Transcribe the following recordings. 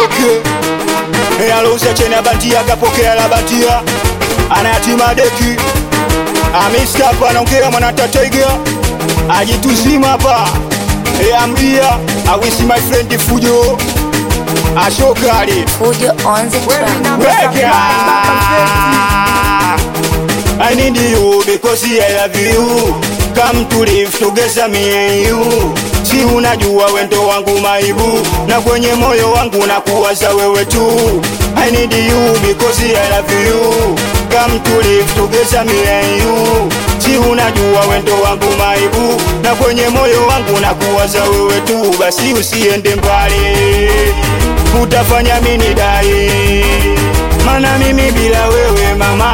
madeke e alouza cheni ya bandia akapokea la bandia anayatima deki amiska hapa anaongea mwanatataiga ajituzima hapa e amria awisi my friend fujo ashokali Fujo on the track. I need you because I love you. Come to live together me and you. Si unajua wendo wangu maibu na kwenye moyo wangu na kuwaza wewe tu. I need you because I love you. Come to live together me and you. Si unajua wendo wangu maibu na kwenye moyo wangu na kuwaza wewe tu. Basi usiende mbali, utafanya mini dai mana mimi bila wewe mama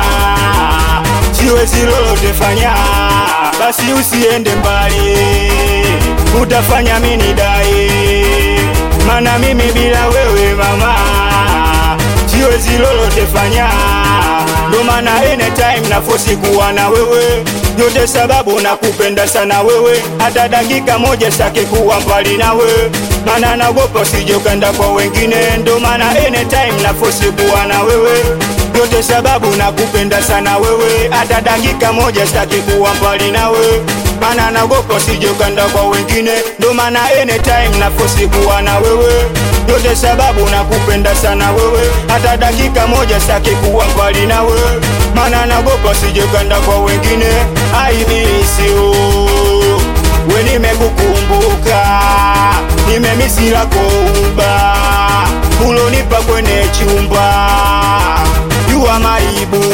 siwezi lolote fanya, basi usiende mbali, utafanya mini dai, mana mimi bila wewe mama siwezi lolote fanya, ndo maana anytime nafosi kuwa na wewe yote sababu nakupenda sana wewe, hata dakika moja sake kuwa mbali nawe, mana nagopa usije ukaenda kwa wengine, ndo maana anytime nafosi kuwa na wewe yote sababu nakupenda sana wewe, hata dakika moja sitaki kuwa mbali nawe, mana nagopa usije ukaenda kwa wengine, ndo maana anytime nafosi kuwa na wewe yote sababu nakupenda sana wewe, hata dakika moja sitaki kuwa mbali nawe, mana nagopa usije ukaenda kwa wengine. I miss you, we nimekukumbuka, nimemisi lako uba ulonipa kwenye chumba jua maibu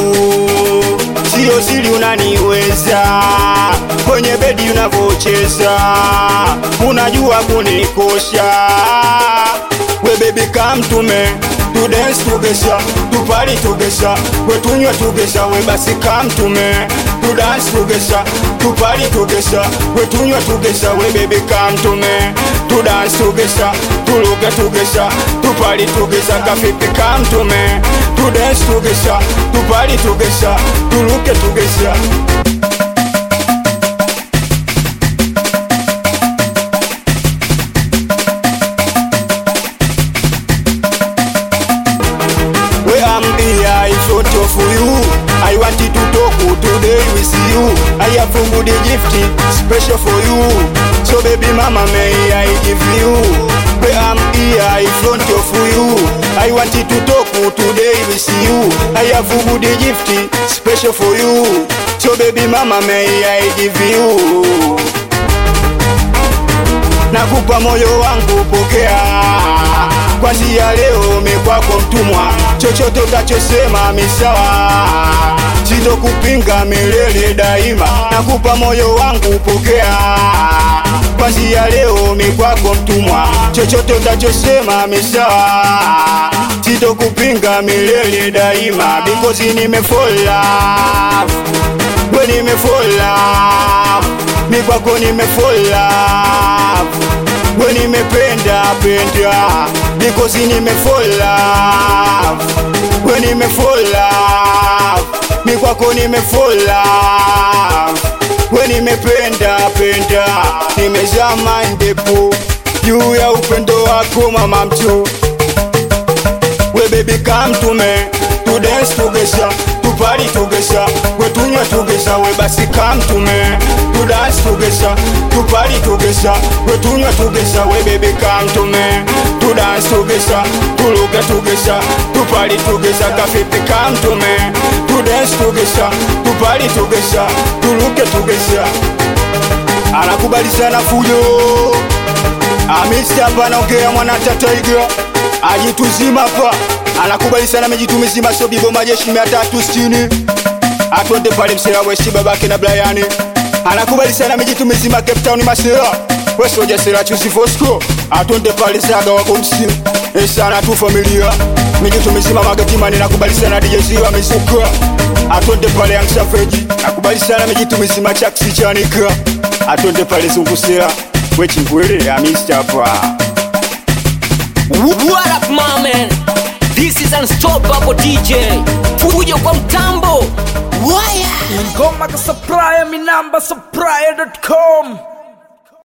sio siri, unaniweza kwenye bedi unavocheza, unajua kunikosha. We baby come to me to dance together, to party together, we tunywe together, we basi come to me to dance together, to party together, we tunywe together, we baby come to me to dance together, to look together, to party together, kafipi come to me to dance together, to party together, to look together. Where I'm here in front of you. I wanted to talk today with you. I have a good gift special for you. So baby mama, may I give you? Where I'm here in front of you. I wanted to talk today with you. I have a good gift special for you. So baby mama, may I give you? nakupa moyo wangu, pokea kwanzia leo, mekwako mtumwa, chochote utachosema misawa, sitokupinga milele daima. Nakupa moyo wangu, pokea kwanzia leo, mekwako mtumwa, chochote utachosema misawa, sitokupinga milele daima, because nimefall love, we nimefall love mi kwako nimefall love, we nimependa penda, because nimefall love, we nimefall love, mi kwako nimefall love, we nimependa penda, nimezama ndepo juu ya upendo wako mama mtu we baby come to me to dance together to party together we tunywe together we basi come to me to dance together to party together we tunywe together we baby come to me to dance together to look together to party together kafipi come to me to dance together to party together to look together anakubali sana fujo Amisi hapa anaongea mwana tataiga ajituzima hapa anakubali sana amejitumizima sio bibo majeshi mia tatu sitini atwende pale msela weshi babake na Brian anakubali sana amejitumizima Cape Town masela wesoja sela chusi Fosco atwende pale saga wako msimu esana tu familia mijitumizima magatimani nakubali sana DJ Ziwa misuka atwende pale Young Savage nakubali sana amejitumizima chaksi chanika atwende pale zungusela wechingwele amisi hapa What up, my man? This is Unstoppable DJ. Fujo kwa mtambo. Waya. Ngoma ka supplier, mi namba supplier.com